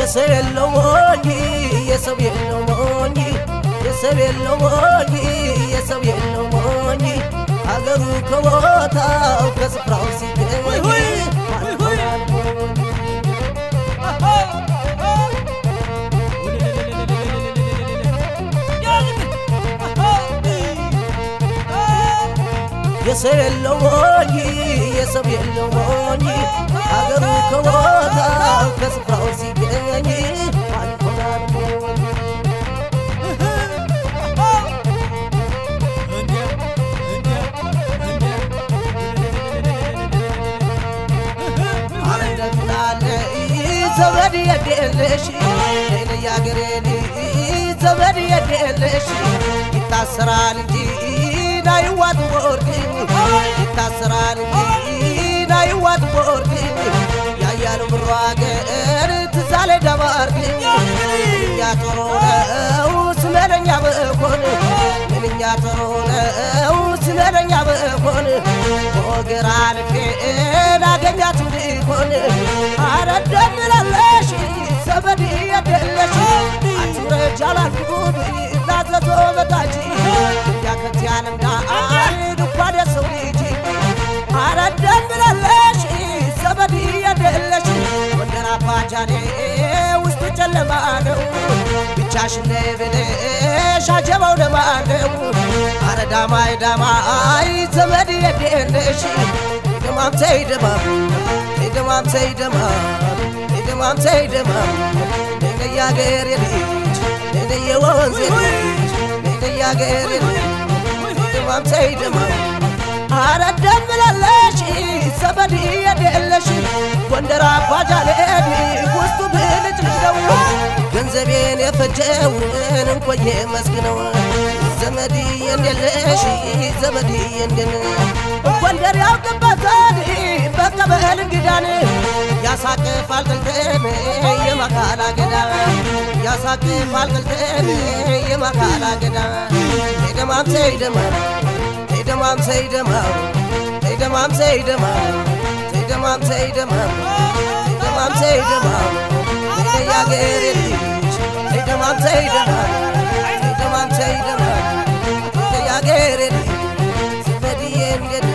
የሰው የለው ሞኝ የሰው የለው ሞኝ የሰው የለው ሞኝ የሰው የለው ሞኝ አገሩ ከቦታው ከስፍራው ሲገኝ ማን ይሆናል ሞኝ? የሰው የለው ሞኝ የሰው የለው ሞኝ አገሩ ከቦታው ከስፍራው ሲገኝ ማን ይሆናል ሞኝ? አረ እንደምናለ ዘመድ የደለሽ ያገሬ ልጅ ዘመድ የደለሽ ይታሰራል እንጂ ናይዋጥ ወርቅ ይታሰራል እንጂ ናይዋጥ ወርቅ ያያሉ ብሮ አገር ትዛለ ደባርቅ ምንኛ ጦሮ ነው ስመለኛ በኮን ምንኛ ጦሮ ነው ስመለኛ በኮን በወገር አልፌ ላገኛት እንዲሆን አረደምላለሽ ዘመድ የደለሽ አትውረጅ አላልኩም ላዘዞ በታች ያከት ያለምዳ አንድ እንኳን የሰው ልጅ አረደምላለሽ ዘመድ የደለሽ ወንደር አባጃሌ ውስጡ ጨለማ ነው ብቻሽን ነይ ብለሽ አጀባው ለማን ነው አረ ዳማይ ዳማይ ዘመድ የደለሽ ደማም ተይ ደማም ተይ ደማም ተይ ደማም ተይ ደማም ተይ ደማም ነይ ያገሬ ልጅ ነይ የወንዜ ልጅ ነይ ያገሬ ልጅ ደማም ተይ ደማም አረ ደምላለሽ ዘመድ የደለሽ ጎንደር አባጃሌ ውስጡ ብልጭ ነው ገንዘቤን የፈጀውን እንቆየ መስግነው ዘመድ የንደለሽ ዘመድ የንደን ጎንደር ያውቅበታል በቀበል እንግዳን ያሳቅፋል ጥልጥል የመካላ ገዳ ያሳቅፋል ጥልጥል የመካላ ገዳ ደማም ተይደማም ተይደማም ተይደማም ተይደማም ተይደማም ተይደማም ተይደማም ተይደማም ተይደማም ያገሬ ልጅ ተይደማም ተይደማም ተይደማም ተይደማም ያገሬ ልጅ ዘመድዬ እንዴት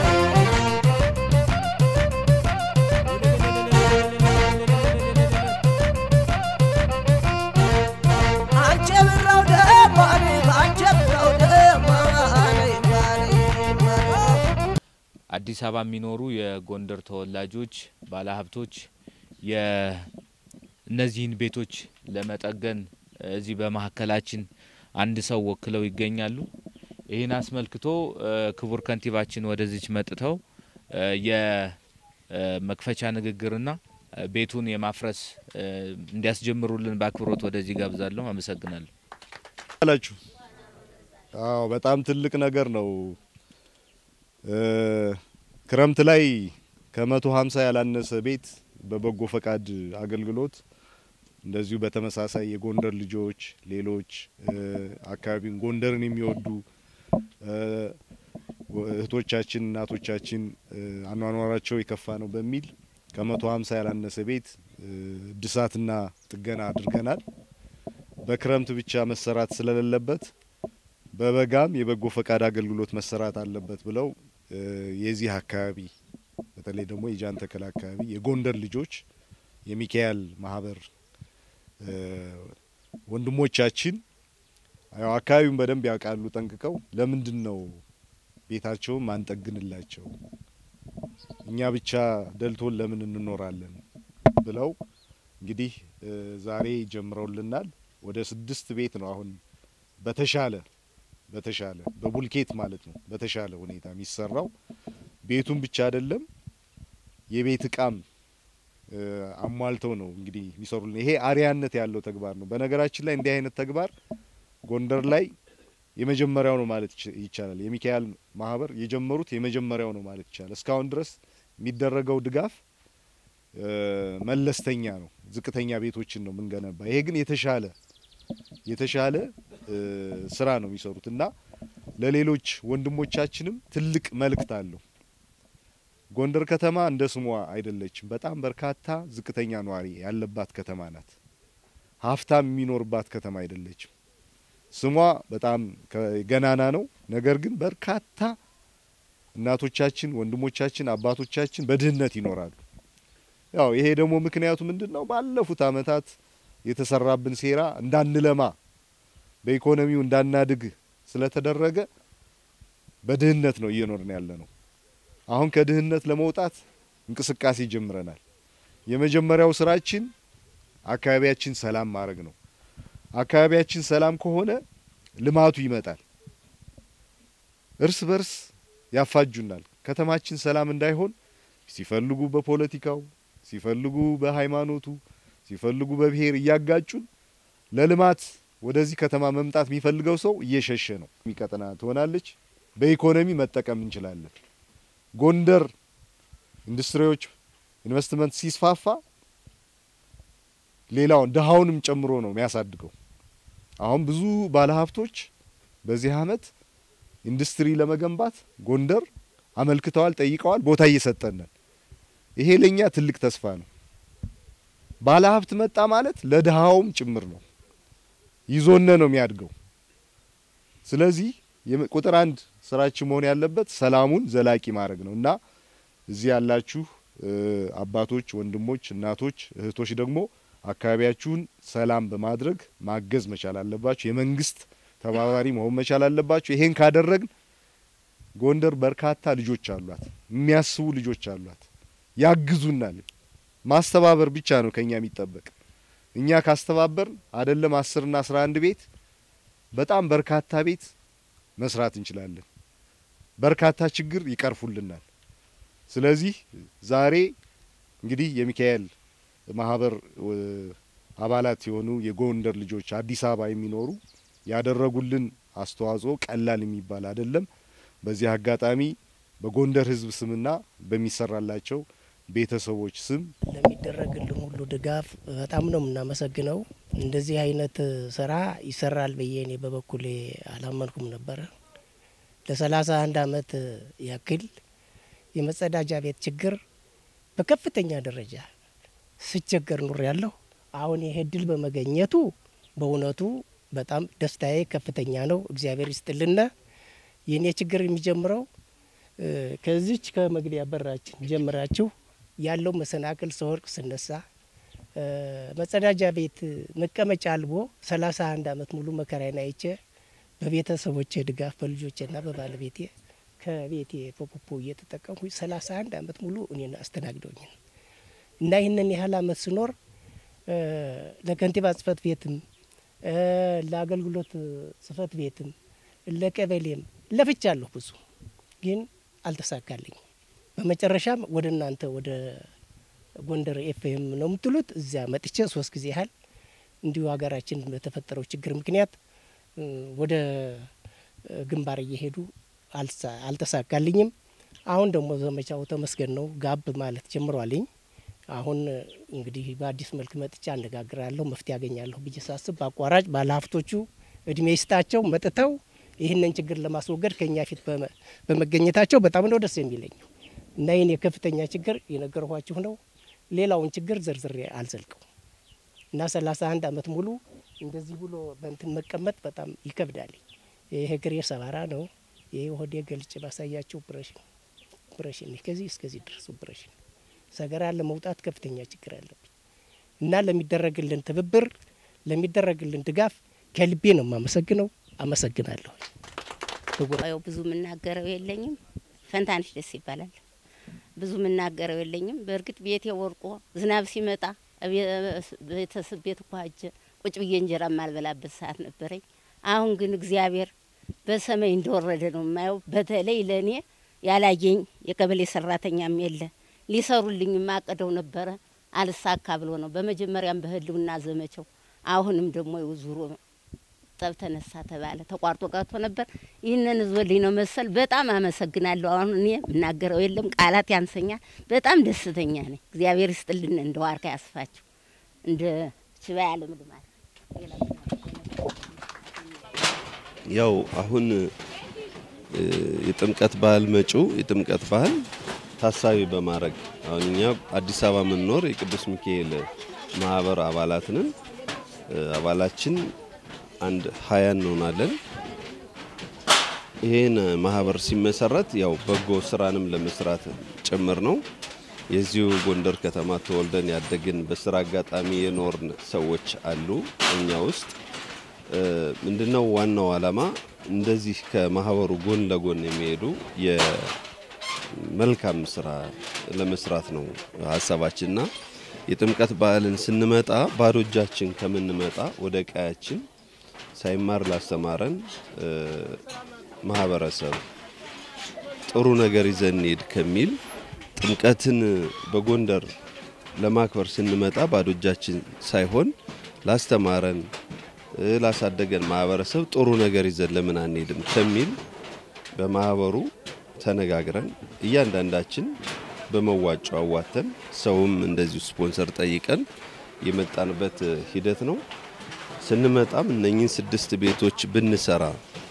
አንቺ ብራው ደማኔ አንቺ ብራው ደማኔ ማኔ ማኔ አዲስ አበባ የሚኖሩ የጎንደር ተወላጆች ባለሀብቶች የእነዚህን ቤቶች ለመጠገን እዚህ በመካከላችን አንድ ሰው ወክለው ይገኛሉ። ይህን አስመልክቶ እ፣ ክቡር ከንቲባችን ወደዚች መጥተው እ፣ የመክፈቻ ንግግርና እ፣ ቤቱን የማፍረስ እ፣ እንዲያስጀምሩልን በአክብሮት ወደዚህ ጋብዛለሁ። አመሰግናለሁ። አላችሁ አዎ በጣም ትልቅ ነገር ነው። እ፣ ክረምት ላይ ከመቶ ሀምሳ ያላነሰ ቤት በበጎ ፈቃድ አገልግሎት እንደዚሁ በተመሳሳይ የጎንደር ልጆች ሌሎች እ፣ አካባቢን ጎንደርን የሚወዱ እ፣ እህቶቻችን እናቶቻችን እ፣ አኗኗራቸው የከፋ ነው በሚል ከመቶ ሀምሳ ያላነሰ ቤት እ፣ እድሳትና ጥገና አድርገናል። በክረምት ብቻ መሰራት ስለሌለበት በበጋም የበጎ ፈቃድ አገልግሎት መሰራት አለበት ብለው እ፣ የዚህ አካባቢ በተለይ ደግሞ የጃን ተከል አካባቢ የጎንደር ልጆች የሚካኤል ማህበር እ፣ ወንድሞቻችን ያው አካባቢውን በደንብ ያውቃሉ ጠንቅቀው ለምንድን ነው ቤታቸውን ማንጠግንላቸው እኛ ብቻ ደልቶን ለምን እንኖራለን ብለው እንግዲህ እ፣ ዛሬ ጀምረውልናል። ወደ ስድስት ቤት ነው አሁን በተሻለ በተሻለ በቡልኬት ማለት ነው በተሻለ ሁኔታ የሚሰራው ቤቱን ብቻ አይደለም የቤት እቃም እ፣ አሟልተው ነው እንግዲህ የሚሰሩልን። ይሄ አርያነት ያለው ተግባር ነው። በነገራችን ላይ እንዲህ አይነት ተግባር ጎንደር ላይ የመጀመሪያው ነው ማለት ይች- ይቻላል። የሚካኤል ማህበር የጀመሩት የመጀመሪያው ነው ማለት ይቻላል። እስካሁን ድረስ የሚደረገው ድጋፍ እ፣ መለስተኛ ነው። ዝቅተኛ ቤቶችን ነው የምንገነባ። ይሄ ግን የተሻለ የተሻለ እ፣ ስራ ነው የሚሰሩት እና ለሌሎች ወንድሞቻችንም ትልቅ መልእክት አለው። ጎንደር ከተማ እንደ ስሟ አይደለችም። በጣም በርካታ ዝቅተኛ ነዋሪ ያለባት ከተማ ናት። ሀብታም የሚኖርባት ከተማ አይደለችም። ስሟ በጣም ገናና ነው። ነገር ግን በርካታ እናቶቻችን፣ ወንድሞቻችን፣ አባቶቻችን በድህነት ይኖራሉ። ያው ይሄ ደግሞ ምክንያቱ ምንድን ነው? ባለፉት አመታት የተሰራብን ሴራ እንዳንለማ በኢኮኖሚው እንዳናድግ ስለተደረገ በድህነት ነው እየኖርን ያለ ነው። አሁን ከድህነት ለመውጣት እንቅስቃሴ ጀምረናል። የመጀመሪያው ስራችን አካባቢያችን ሰላም ማድረግ ነው። አካባቢያችን ሰላም ከሆነ ልማቱ ይመጣል። እርስ በርስ ያፋጁናል። ከተማችን ሰላም እንዳይሆን ሲፈልጉ በፖለቲካው፣ ሲፈልጉ በሃይማኖቱ፣ ሲፈልጉ በብሔር እያጋጩን ለልማት ወደዚህ ከተማ መምጣት የሚፈልገው ሰው እየሸሸ ነው። የሚቀጥና ትሆናለች። በኢኮኖሚ መጠቀም እንችላለን። ጎንደር ኢንዱስትሪዎች ኢንቨስትመንት ሲስፋፋ ሌላውን ድሃውንም ጨምሮ ነው የሚያሳድገው። አሁን ብዙ ባለሀብቶች በዚህ አመት ኢንዱስትሪ ለመገንባት ጎንደር አመልክተዋል፣ ጠይቀዋል፣ ቦታ እየሰጠነን። ይሄ ለኛ ትልቅ ተስፋ ነው። ባለሀብት መጣ ማለት ለድሃውም ጭምር ነው፣ ይዞነ ነው የሚያድገው። ስለዚህ ቁጥር አንድ ስራችን መሆን ያለበት ሰላሙን ዘላቂ ማድረግ ነው እና እዚህ ያላችሁ አባቶች፣ ወንድሞች፣ እናቶች፣ እህቶች ደግሞ አካባቢያችሁን ሰላም በማድረግ ማገዝ መቻል አለባችሁ። የመንግስት ተባባሪ መሆን መቻል አለባችሁ። ይሄን ካደረግን ጎንደር በርካታ ልጆች አሏት፣ የሚያስቡ ልጆች አሏት፣ ያግዙናል። ማስተባበር ብቻ ነው ከኛ የሚጠበቅ። እኛ ካስተባበርን አይደለም አስርና አስራ አንድ ቤት በጣም በርካታ ቤት መስራት እንችላለን። በርካታ ችግር ይቀርፉልናል። ስለዚህ ዛሬ እንግዲህ የሚካኤል ማህበር አባላት የሆኑ የጎንደር ልጆች አዲስ አበባ የሚኖሩ ያደረጉልን አስተዋጽኦ ቀላል የሚባል አይደለም። በዚህ አጋጣሚ በጎንደር ሕዝብ ስምና በሚሰራላቸው ቤተሰቦች ስም ለሚደረግልን ሁሉ ድጋፍ በጣም ነው የምናመሰግነው። እንደዚህ አይነት ስራ ይሰራል ብዬ እኔ በበኩሌ አላመንኩም ነበረ። ለሰላሳ አንድ አመት ያክል የመጸዳጃ ቤት ችግር በከፍተኛ ደረጃ ስቸገር ኑር ያለሁ። አሁን ይሄ እድል በመገኘቱ በእውነቱ በጣም ደስታዬ ከፍተኛ ነው። እግዚአብሔር ይስጥልና። የእኔ ችግር የሚጀምረው ከዚች ከመግቢያ በራችን ጀምራችሁ ያለው መሰናክል ስወርቅ ስነሳ መጸዳጃ ቤት መቀመጫ አልቦ ሰላሳ አንድ አመት ሙሉ መከራዬን አይቼ በቤተሰቦቼ ድጋፍ በልጆቼና በባለቤቴ ከቤቴ ፖፖፖ እየተጠቀምኩ ሰላሳ አንድ አመት ሙሉ እኔን አስተናግደውኝ ነው እና ይህንን ያህል አመት ስኖር ለከንቲባ ጽህፈት ቤትም ለአገልግሎት ጽህፈት ቤትም ለቀበሌም ለፍቻለሁ ብዙ ግን አልተሳካልኝም። በመጨረሻም ወደ እናንተ ወደ ጎንደር ኤፍኤም ነው የምትሉት እዚያ መጥቼ ሶስት ጊዜ ያህል እንዲሁ ሀገራችን በተፈጠረው ችግር ምክንያት ወደ ግንባር እየሄዱ አልተሳካልኝም። አሁን ደግሞ ዘመቻው ተመስገን ነው ጋብ ማለት ጀምሯልኝ። አሁን እንግዲህ በአዲስ መልክ መጥቻ አነጋግራለሁ፣ መፍትሄ ያገኛለሁ ብዬ ሳስብ በአቋራጭ ባለሀብቶቹ እድሜ ይስጣቸው መጥተው ይህንን ችግር ለማስወገድ ከኛ ፊት በመገኘታቸው በጣም ነው ደስ የሚለኝ እና ይህን የከፍተኛ ችግር የነገርኋችሁ ነው። ሌላውን ችግር ዘርዝሬ አልዘልቀው እና ሰላሳ አንድ አመት ሙሉ እንደዚህ ብሎ በእንትን መቀመጥ በጣም ይከብዳል። ይሄ እግሬ ሰባራ ነው። ይሄ ሆዴ ገልጭ ባሳያቸው ብረሽን ብረሽን ከዚህ እስከዚህ ድረሱ ብረሽን ሰገራ ለመውጣት ከፍተኛ ችግር አለብኝ እና ለሚደረግልን ትብብር ለሚደረግልን ድጋፍ ከልቤ ነው የማመሰግነው። አመሰግናለሁ። ያው ብዙ የምናገረው የለኝም። ፈንታንሽ ደስ ይባላል። ብዙ የምናገረው የለኝም። በእርግጥ ቤቴ ወርቆ ዝናብ ሲመጣ ቤተሰብ ቤት እኳ ሂጄ ቁጭ ብዬ እንጀራ የማልበላበት ሰዓት ነበረኝ። አሁን ግን እግዚአብሔር በሰማይ እንደወረደ ነው የማየው። በተለይ ለእኔ ያላየኝ የቀበሌ ሰራተኛም የለ ሊሰሩልኝ ማቀደው ነበረ አልሳካ ብሎ ነው በመጀመሪያም በህልውና ዘመቸው አሁንም ደግሞ ዙሮ ጠብ ተነሳ ተባለ ተቋርጦ ቀርቶ ነበር። ይህንን ህዝቦልኝ ነው መሰል በጣም አመሰግናለሁ። አሁን እኔ የምናገረው የለም ቃላት ያንሰኛል። በጣም ደስተኛ ነኝ። እግዚአብሔር ይስጥልን፣ እንደ ዋርካ ያስፋችሁ፣ እንደ ችባ ያለ ምልማል ያው አሁን የጥምቀት ባህል መጪው የጥምቀት ባህል ታሳቢ በማድረግ አሁን እኛ አዲስ አበባ የምንኖር የቅዱስ ሚካኤል ማህበር አባላት ነን። አባላችን አንድ ሀያ እንሆናለን። ይህን ማህበር ሲመሰረት ያው በጎ ስራንም ለመስራት ጭምር ነው። የዚሁ ጎንደር ከተማ ተወልደን ያደግን በስራ አጋጣሚ የኖርን ሰዎች አሉ እኛ ውስጥ ምንድነው ዋናው ዓላማ እንደዚህ ከማህበሩ ጎን ለጎን የሚሄዱ የመልካም ስራ ለመስራት ነው ሀሳባችንና የጥምቀት በዓልን ስንመጣ ባዶ እጃችን ከምንመጣ ወደ ቀያችን ሳይማር ላስተማረን ማህበረሰብ ጥሩ ነገር ይዘን እንሄድ ከሚል ጥምቀትን በጎንደር ለማክበር ስንመጣ ባዶ እጃችን ሳይሆን ላስተማረን ላሳደገን ማህበረሰብ ጥሩ ነገር ይዘን ለምን አንሄድም ከሚል በማህበሩ ተነጋግረን እያንዳንዳችን በመዋጮ አዋተን ሰውም እንደዚሁ ስፖንሰር ጠይቀን የመጣንበት ሂደት ነው። ስንመጣም እነኚህን ስድስት ቤቶች ብንሰራ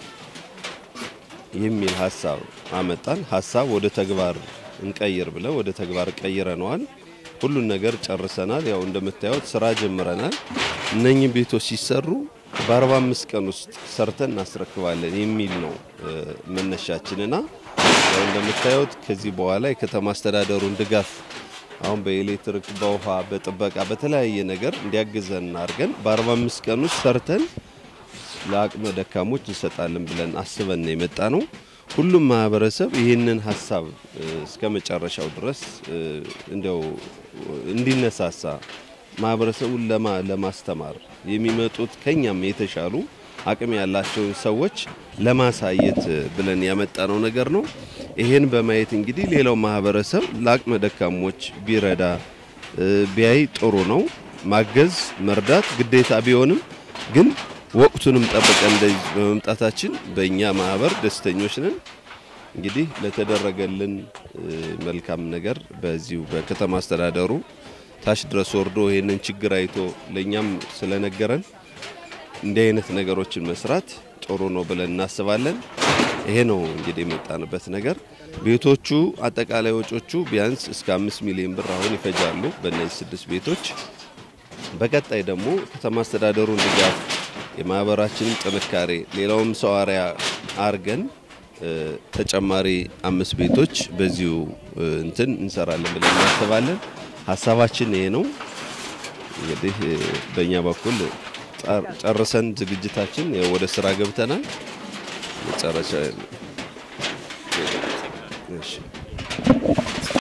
የሚል ሀሳብ አመጣን። ሀሳብ ወደ ተግባር እንቀይር ብለን ወደ ተግባር ቀይረነዋል። ሁሉን ነገር ጨርሰናል። ያው እንደምታዩት ስራ ጀምረናል። እነኚህ ቤቶች ሲሰሩ በ45 ቀን ውስጥ ሰርተን እናስረክባለን የሚል ነው መነሻችንና ያው እንደምታዩት ከዚህ በኋላ የከተማ አስተዳደሩን ድጋፍ አሁን በኤሌክትሪክ፣ በውሃ፣ በጥበቃ በተለያየ ነገር እንዲያግዘን አድርገን በ45 ቀን ውስጥ ሰርተን ለአቅመ ደካሞች እንሰጣለን ብለን አስበን ነው የመጣ ነው። ሁሉም ማህበረሰብ ይህንን ሀሳብ እስከ መጨረሻው ድረስ እንዲያው እንዲነሳሳ ማህበረሰቡን ለማስተማር የሚመጡት ከኛም የተሻሉ አቅም ያላቸውን ሰዎች ለማሳየት ብለን ያመጣነው ነገር ነው። ይሄን በማየት እንግዲህ ሌላው ማህበረሰብ ለአቅመ ደካሞች ቢረዳ ቢያይ ጥሩ ነው። ማገዝ መርዳት ግዴታ ቢሆንም ግን ወቅቱንም ጠብቀን እንደዚህ በመምጣታችን በእኛ ማህበር ደስተኞች ነን። እንግዲህ ለተደረገልን መልካም ነገር በዚሁ በከተማ አስተዳደሩ ታች ድረስ ወርዶ ይህንን ችግር አይቶ ለእኛም ስለነገረን እንዲህ አይነት ነገሮችን መስራት ጥሩ ነው ብለን እናስባለን። ይሄ ነው እንግዲህ የመጣንበት ነገር። ቤቶቹ አጠቃላይ ወጮቹ ቢያንስ እስከ አምስት ሚሊዮን ብር አሁን ይፈጃሉ በእነዚህ ስድስት ቤቶች። በቀጣይ ደግሞ ከተማ አስተዳደሩን ድጋፍ የማህበራችንን ጥንካሬ ሌላውም ሰው አርአያ አርገን ተጨማሪ አምስት ቤቶች በዚሁ እንትን እንሰራለን ብለን እናስባለን። ሀሳባችን ይሄ ነው። እንግዲህ በእኛ በኩል ጨርሰን ዝግጅታችን ወደ ስራ ገብተናል። መጨረሻ